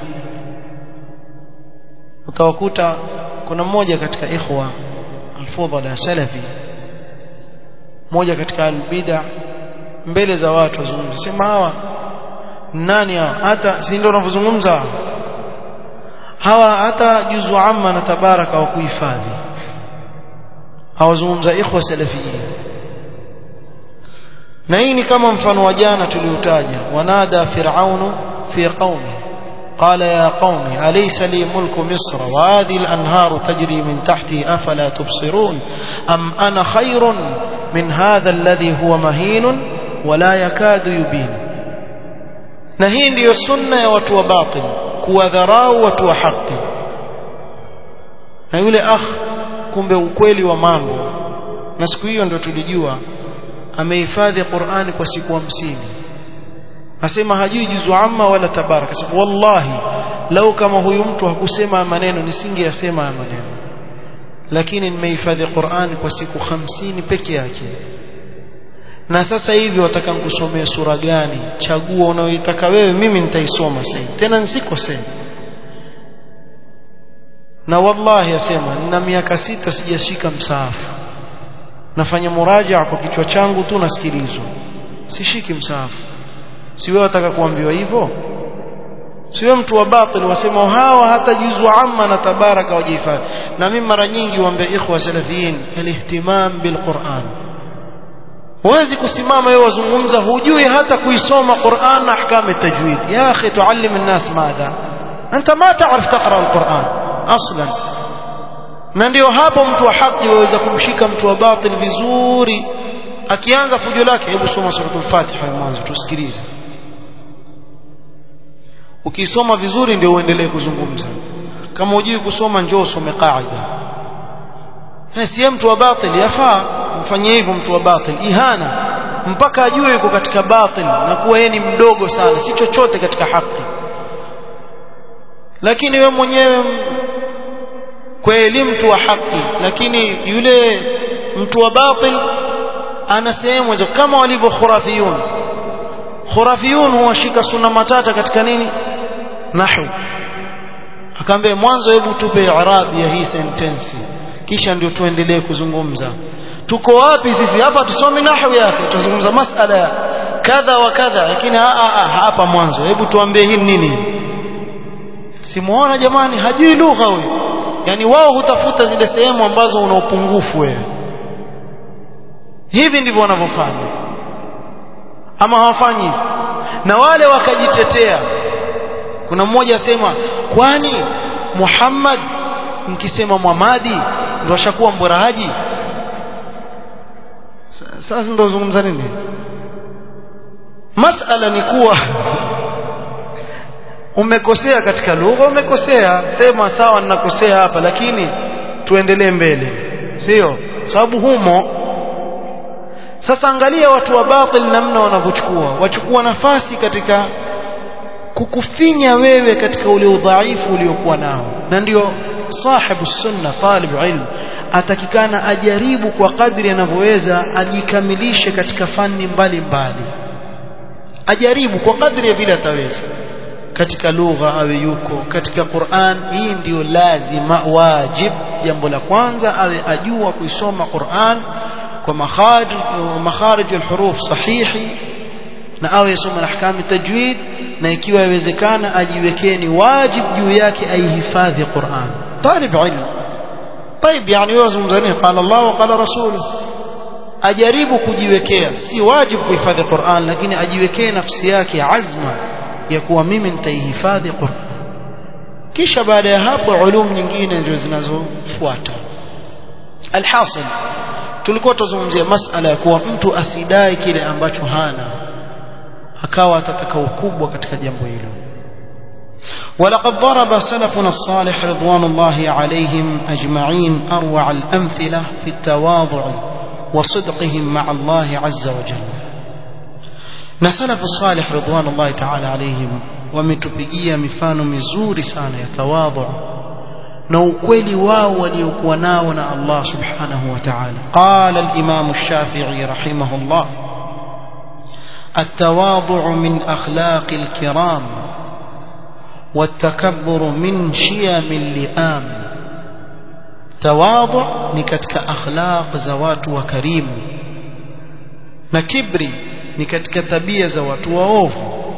utawakuta kuna mmoja katika ikhwa alfudhala salafi mmoja katika albida mbele za watu wazungumza sema hawa nani hawa hata si ndio unavyozungumza hawa hata juzu amma na tabaraka wa kuhifadhi hawazungumza ikhwa salafiyya na hii ni kama mfano wa jana tuliotaja wanada fir'aunu fi qaumi قال يا قوم أليس لي ملك مصر وهذه الأنهار تجري من تحتي أفلا تبصرون أم أنا خير من هذا الذي هو مهين ولا يكاد يبين نهين ديو السنة وتو باطل كوذراو وتو حق na yule akh kumbe ukweli wa mambo na siku hiyo ndio tulijua amehifadhi Qur'ani kwa siku hamsini asema hajui juzu amma wala tabaraka sema wallahi lau kama huyu mtu hakusema maneno nisingeyasema maneno lakini nimehifadhi Qur'ani kwa siku hamsini peke yake na sasa hivi wataka nikusomee sura gani chagua unayoitaka wewe mimi nitaisoma sasa tena nisikosee na wallahi asema nina miaka sita sijashika msaafu nafanya murajaa kwa kichwa changu tu nasikilizwa sishiki msaafu si wewe wataka kuambiwa hivyo si wewe mtu wa batil wasema hawa hata juzu amma na tabaraka wajihifadhi na mimi mara nyingi huambia ikhwa salafiyin alihtimam bilquran huwezi kusimama wewe wazungumza hujui hata kuisoma Qur'an na ahkam tajwid ya akhi tuallim الناس ماذا انت ما تعرف تقرا القرآن اصلا na ndio hapo mtu wa haki waweza kumshika mtu wa batil vizuri akianza fujo lake hebu soma suratul fatiha mwanzo tusikilize ukisoma vizuri ndio uendelee kuzungumza kama hujui kusoma njoo usome qaida si mtu wa batil yafaa mfanyie hivyo mtu wa batil ihana mpaka ajue yuko katika batil na kuwa yeye ni mdogo sana si chochote katika haki lakini we mwenyewe kweli mtu wa haki lakini yule mtu wa batil ana sehemu hizo kama walivyo khurafiyun khurafiyun huwashika sunna matata katika nini nahwu akaambia mwanzo hebu tupe irabi ya hii sentensi kisha ndio tuendelee kuzungumza tuko wapi sisi hapa tusome nahwu yake tuzungumza masala ya kadha wa kadha lakini hapa mwanzo hebu tuambie hii nini simuona jamani hajui lugha huyo yani wao hutafuta zile sehemu ambazo una upungufu wewe hivi ndivyo wanavyofanya ama hawafanyi na wale wakajitetea kuna mmoja asema kwani Muhammad mkisema Muhammadi ndio ashakuwa mborahaji sasa ndio zungumza nini masala ni kuwa umekosea katika lugha umekosea sema sawa ninakosea hapa lakini tuendelee mbele sio sababu humo sasa angalia watu wa batil namna wanavyochukua wachukua nafasi katika kukufinya wewe katika ule udhaifu uliokuwa nao na ndio sahibu sunna talib ilm atakikana ajaribu kwa kadri anavyoweza ajikamilishe katika fani mbalimbali ajaribu kwa kadri ya vile ataweza katika lugha awe yuko katika Qur'an hii ndiyo lazima wajib jambo la kwanza awe ajua kuisoma Qur'an kwa makharij makharij alhuruf sahihi na awe yasoma ahkam tajwid na ikiwa yawezekana ajiwekee ni wajib juu yake aihifadhi Qur'an talib ilm طيب يعني wewe zungumza nini qala Allah wa qala rasuluhu ajaribu kujiwekea si wajibu kuhifadhi Qur'an lakini ajiwekee nafsi yake azma ya kuwa mimi nitaihifadhi Qur'an kisha baada ya hapo ulum nyingine ndio zinazofuata alhasil tulikuwa tuzungumzia masala ya kuwa mtu asidai kile ambacho hana akawa atataka ukubwa katika jambo hilo ولقد ضرب سلفنا الصالح رضوان الله عليهم أجمعين أروع الأمثلة في التواضع وصدقهم مع الله عز وجل نسلف الصالح رضوان الله تعالى عليهم wametupigia mifano mizuri sana ya tawadhu na ukweli wao waliokuwa nao na Allah subhanahu wa ta'ala qala al-imam ash-shafi'i rahimahullah التواضع من أخلاق الكرام والتكبر من شيم اللئام تواضع نكتك أخلاق زوات وكريم نكبري نكتك تبية زوات وأوف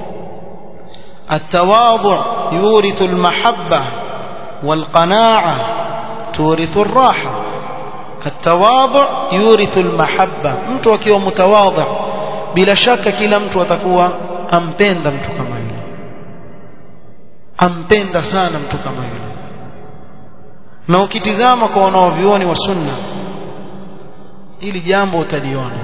التواضع يورث المحبة والقناعة تورث الراحة التواضع يورث المحبة mtu akiwa mutawadha bila shaka kila mtu atakuwa ampenda mtu kama yule ampenda sana mtu kama yule na ukitizama kwa wanaovioni wa sunna ili jambo utaliona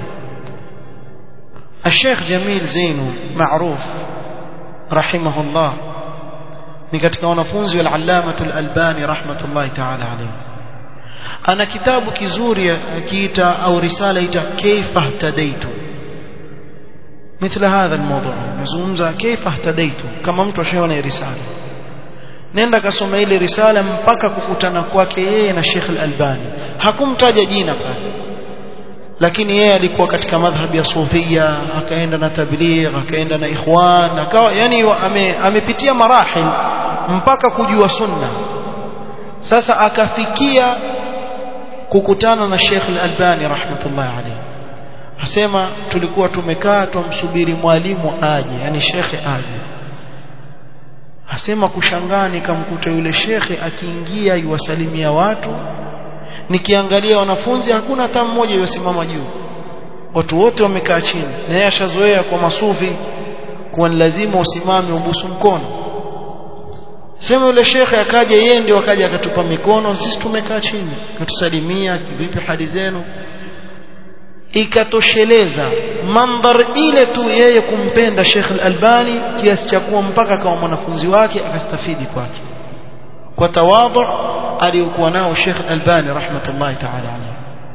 الشيخ جميل زينو معروف رحمه الله ni katika wanafunzi wa al-allamah al-albani rahmatullahi ta'ala alayhi ana kitabu kizuri akiita au risala ita kaifa ihtadaitu مثل هذا الموضوع نزungumza kaifa ihtadaitu kama mtu ashaona risala nenda kasoma ile risala mpaka kukutana kwake yeye na Sheikh Al-Albani hakumtaja jina pale lakini yeye alikuwa katika madhhabi ya sufia akaenda na tabligh akaenda na ikhwan akawa yani ame, amepitia marahil mpaka kujua sunna sasa akafikia kukutana na Sheikh Al-Albani rahmatullahi alayhi asema tulikuwa tumekaa tumsubiri mwalimu aje yani shekhe aje asema kushangaa nikamkuta yule shekhe akiingia yuwasalimia watu nikiangalia wanafunzi hakuna hata mmoja yusimama juu watu wote wamekaa chini na yeye ashazoea kwa masufi kuwa ni lazima usimame ubusu mkono sema yule shekhe akaja yeye ndio akaja akatupa mikono sisi tumekaa chini akatusalimia vipi hali zenu ikatosheleza mandhar ile tu yeye kumpenda Sheikh Al-Albani kiasi cha kuwa mpaka kama mwanafunzi wake akastafidi kwake kwa tawadhu aliyokuwa nao Sheikh Al-Albani rahmatullahi ta'ala alayhi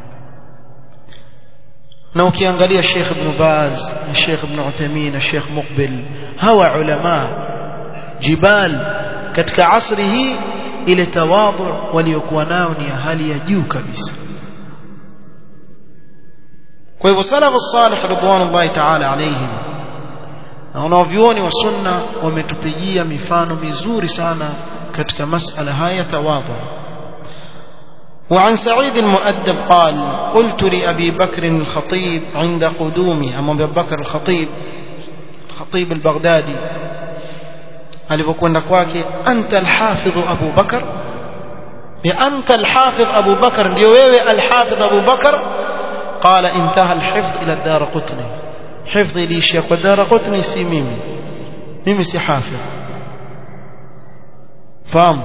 na ukiangalia Sheikh Ibn Baz Sheikh Ibn Uthaymeen Sheikh Muqbil hawa ulama jibal katika asri hii ile tawadhu waliokuwa nao ni ya hali ya juu kabisa kwa hivyo salafu salih ridwanullahi ta'ala alayhim na wanavyuoni wa sunna wametupigia mifano mizuri sana katika masala haya tawadhu وعن سعيد المؤدب قال قلت لأبي بكر الخطيب عند قدومي أما أبي بكر الخطيب الخطيب البغدادي alipokwenda kwake anta alhafidh Abu Bakar ya anta alhafidh Abu Bakar ndio wewe alhafidh Abu Bakar قال انتهى الحفظ إلى الدار قطني حفظي لي شيخ والدار قطني سي ميمي ميمي سي حافظ فهم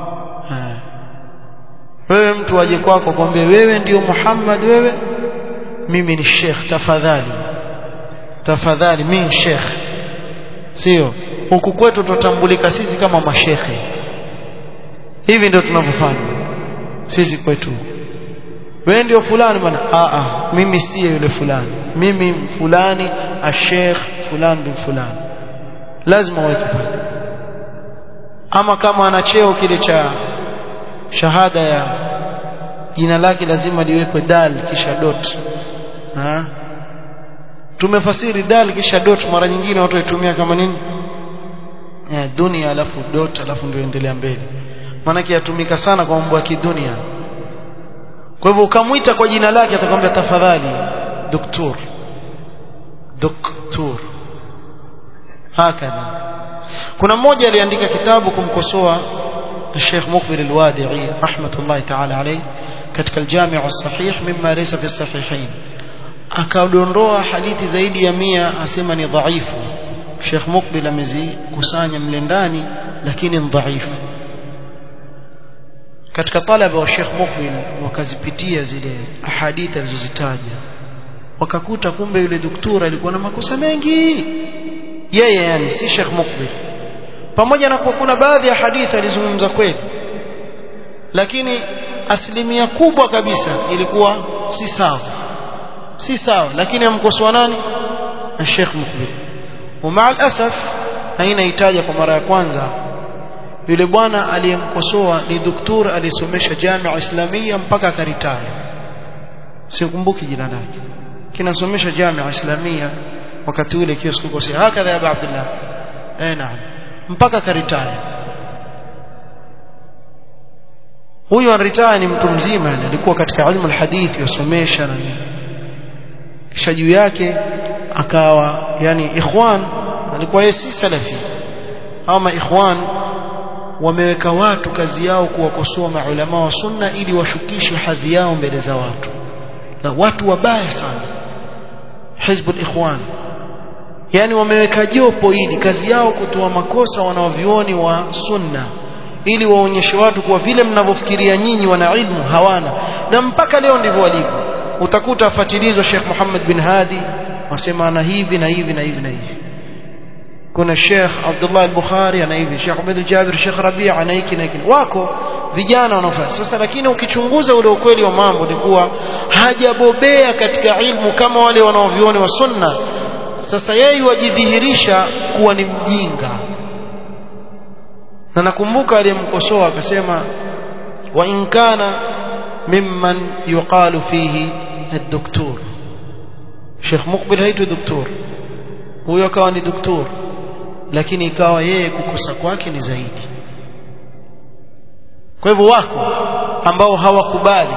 wewe mtu aje kwako kwambie wewe ndio Muhammad wewe mimi ni Sheikh tafadhali tafadhali mimi Sheikh sio huku kwetu tutambulika sisi kama mashekhe hivi ndio tunavyofanya sisi kwetu wewe ndio fulani bwana a a mimi siye yule fulani mimi fulani ashekh fulani bin fulani lazima waweke pale ama kama ana cheo kile cha shahada ya jina lake lazima liwekwe dal kisha dot ha tumefasiri dal kisha dot mara nyingine watu waitumia kama nini eh dunia alafu dot alafu ndio endelea mbele maana yatumika sana kwa mambo ya kidunia kwa hivyo ukamwita kwa jina lake atakwambia tafadhali doktor doktor hakadha kuna mmoja aliandika kitabu kumkosoa الشيخ مقبل الوادعي رحمة الله تعالى عليه katika الجامع الصحيح مما ليس في الصحيحين akadondoa hadithi zaidi ya mia asema ni dhaifu Sheikh Mukbil amezikusanya mle ndani lakini ni dhaifu katika talaba wa Sheikh Mukbil wakazipitia zile ahadithi alizozitaja wakakuta kumbe yule daktari alikuwa na makosa mengi yeye yani si Sheikh Mukbil pamoja na kuwa kuna baadhi ya hadithi alizungumza kweli lakini asilimia kubwa kabisa ilikuwa si sawa si sawa lakini amkosoa nani Sheikh Mukbil ومع الاسف haina itaja kwa mara ya kwanza yule bwana aliyemkosoa ni doktor aliyesomesha Jamia Islamia mpaka akaritaya sikumbuki jina lake kinasomesha Jamia Islamia wakati ule kio sikukosea hakadha ya Abu Abdullah eh naam mpaka karitaya huyo anaritaya ni mtu mzima yani alikuwa katika ilmu alhadithi yasomesha na nini kisha juu yake akawa yani ikhwan alikuwa yeye si salafi ama ikhwan wameweka watu kazi yao kuwakosoa maulama wa sunna ili washukishe hadhi yao mbele za watu na watu wabaya sana hizbul ikhwan yani wameweka jopo ili kazi yao kutoa makosa wanaovioni wa sunna ili waonyeshe watu kuwa vile mnavyofikiria nyinyi wana ilmu hawana na mpaka leo ndivyo walivyo utakuta afatilizwa Sheikh Muhammad bin Hadi wasema ana hivi na hivi na hivi na hivi kuna Sheikh Abdullah al-Bukhari ana hivi Sheikh Ahmed al-Jabir Sheikh Rabi' ana hiki na hiki wako vijana wanaofanya sasa lakini ukichunguza ule ukweli wa mambo ni kuwa hajabobea katika ilmu kama wale wanaovioni wa sunna sasa yeye wajidhihirisha kuwa ni mjinga na nakumbuka aliyemkosoa akasema wa in kana mimman yuqalu fihi ad-doktor Sheikh Mukbil haitu doktor huyo akawa ni doktor lakini ikawa yeye kukosa kwake ni zaidi kwa hivyo wako ambao hawakubali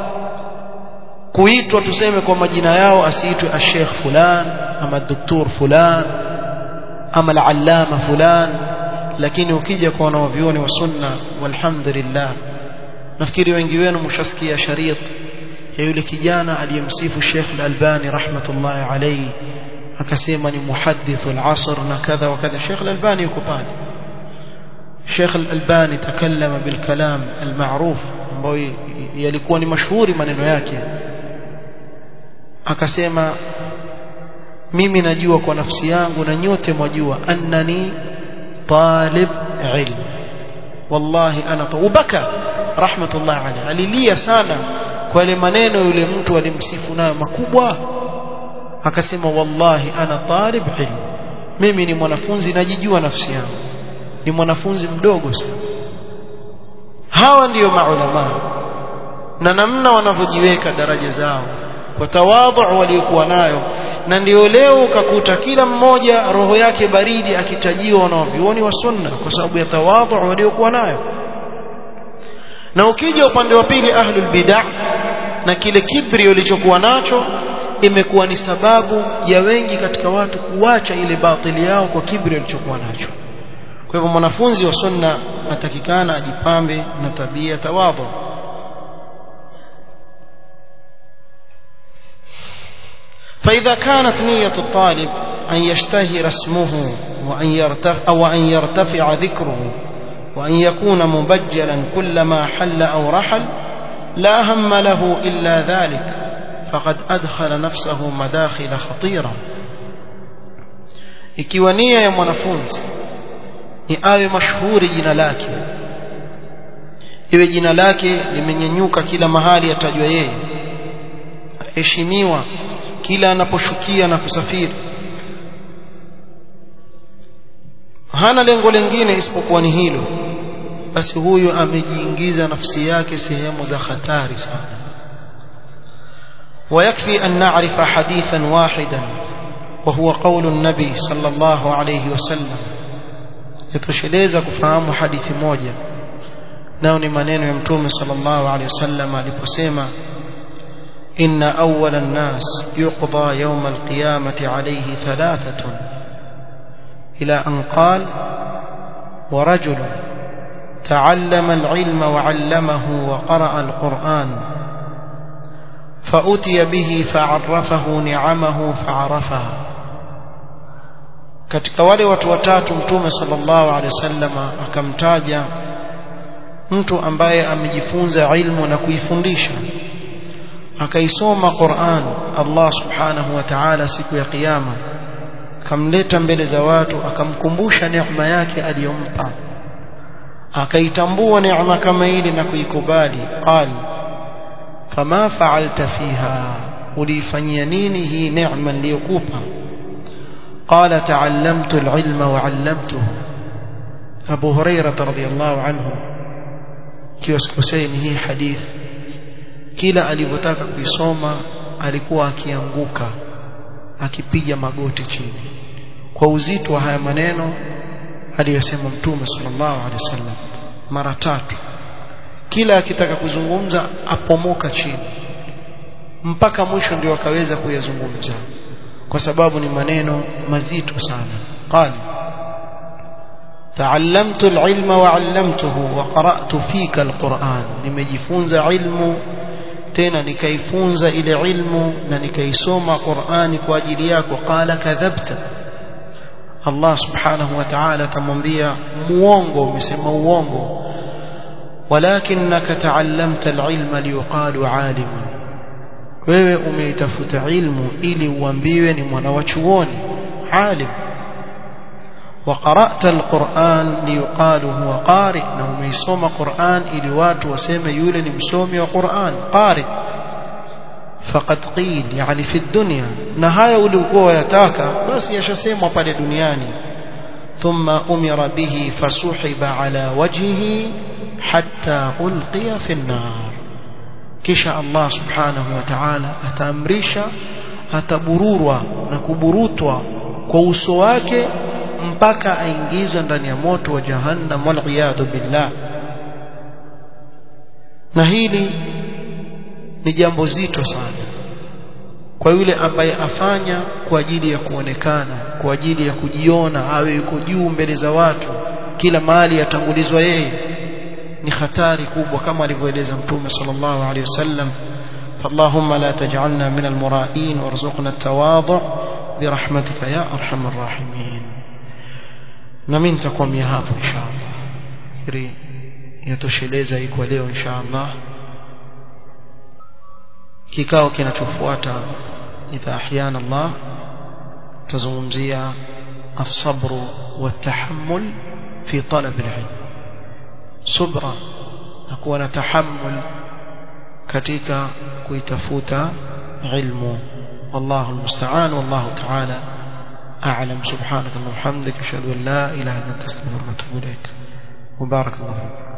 kuitwa tuseme kwa majina yao asiitwe ashekh fulan ama doktor fulan ama al-allama fulan lakini ukija kwa wanaovioni wa sunna walhamdulillah nafikiri wengi wenu mshasikia sharit ya yule kijana aliyemsifu Sheikh Al-Albani rahmatullahi alayhi akasema ni muhaddith al-asr na kadha wa kadha Sheikh Al-Albani yuko pale Sheikh Al-Albani takallama bil kalam al-ma'ruf ambayo yalikuwa ni mashuhuri maneno yake akasema mimi najua kwa nafsi yangu na nyote mwajua annani talib ilm wallahi ana ubaka rahmatullah alayhi alilia sana kwa ile maneno yule mtu alimsifu nayo makubwa akasema wallahi ana talib ilm mimi ni mwanafunzi najijua nafsi yangu ni mwanafunzi mdogo sana hawa ndiyo maulama na namna wanavyojiweka daraja zao kwa tawadhu waliokuwa nayo na ndio leo ukakuta kila mmoja roho yake baridi akitajiwa wanavyuoni wa sunna kwa sababu ya tawadhu waliokuwa nayo na ukija upande wa pili ahlul bid'ah na kile kibri walichokuwa nacho imekuwa ni sababu ya wengi katika watu kuacha ile batili yao kwa kibri walichokuwa nacho kwa hivyo mwanafunzi wa sunna atakikana ajipambe na tabia tawadhu فإذا كانت نية الطالب أن يشتهر اسمه وأن يرتفع, أو أن يرتفع ذكره وأن يكون مبجلا كلما حل أو رحل لا هم له إلا ذلك فقد أدخل نفسه مداخل خطيرة ikiwa nia ya mwanafunzi ni awe mashuhuri jina lake iwe jina lake limenyenyuka kila mahali atajwa yeye aheshimiwa kila anaposhukia na kusafiri hana lengo lingine isipokuwa ni hilo basi huyu amejiingiza nafsi yake sehemu za hatari sana ويكفي أن نعرف حديثا واحدا وهو قول النبي صلى الله عليه وسلم يتشلeza kufahamu hadithi moja nao ni maneno ya mtume sallallahu alaihi wasallam aliposema إن أول الناس يقضى يوم القيامة عليه ثلاثة إلى أن قال ورجل تعلم العلم وعلمه وقرأ القرآن فأتي به فعرفه نعمه فعرفها katika wale watu watatu mtume sallallahu alaihi wasallam akamtaja mtu ambaye amejifunza ilmu na kuifundisha akaisoma Qur'an Allah subhanahu wa ta'ala siku ya kiyama akamleta mbele za watu akamkumbusha neema yake aliyompa akaitambua neema kama ile na kuikubali qal fama fa'alta fiha ulifanyia nini hii neema niliyokupa قال تعلمت العلم وعلمته أبو هريرة رضي الله عنه كيوسكوسين هي حديث kila alivyotaka kuisoma alikuwa akianguka akipiga magoti chini kwa uzito wa haya maneno aliyosema mtume sallallahu alaihi wasallam mara tatu kila akitaka kuzungumza apomoka chini mpaka mwisho ndio akaweza kuyazungumza kwa sababu ni maneno mazito sana qali تعلمت العلم وعلمته وقرأت فيك القرآن nimejifunza ilmu tena nikaifunza ile ilmu na nikaisoma Qur'ani kwa ajili yako qala kadhabta Allah subhanahu wa ta'ala atamwambia muongo umesema uongo walakinaka ta'allamta al-ilma liyuqalu 'alim wewe umeitafuta ilmu ili uambiwe ni mwana wa chuoni alim وقرأت القرآن ليقال هو قارئ لو ميسوم قرآن إلي watu waseme yule ni msomi wa Qur'an qari faqad qil yani fi dunya na haya ulikuwa wayataka basi yashasemwa pale duniani thumma umira bihi fasuhiba ala wajhihi hatta ulqiya fi an-nar kisha Allah subhanahu wa ta'ala ataamrisha atabururwa na kuburutwa kwa uso wake mpaka aingizwe ndani ya moto wa jahannam wal billah na hili ni jambo zito sana kwa yule ambaye afanya kwa ajili ya kuonekana kwa ajili ya kujiona awe yuko juu mbele za watu kila mahali atangulizwa yeye ni hatari kubwa kama alivyoeleza mtume sallallahu alaihi wasallam فاللهم لا تجعلنا من المرائين وارزقنا التواضع برحمتك يا ارحم الراحمين نمين تقوم hapo inshallah kiri yatosheleza iko leo inshallah kikao kinachofuata idha ahyana Allah tazungumzia الصبر والتحمل في طلب العلم صبرا نكون تحمل katika kuitafuta ilmu والله المستعان والله تعالى أعلم سبحانك اللهم وبحمدك أشهد أن لا إله إلا أنت أستغفرك وأتوب إليك وبارك الله فيك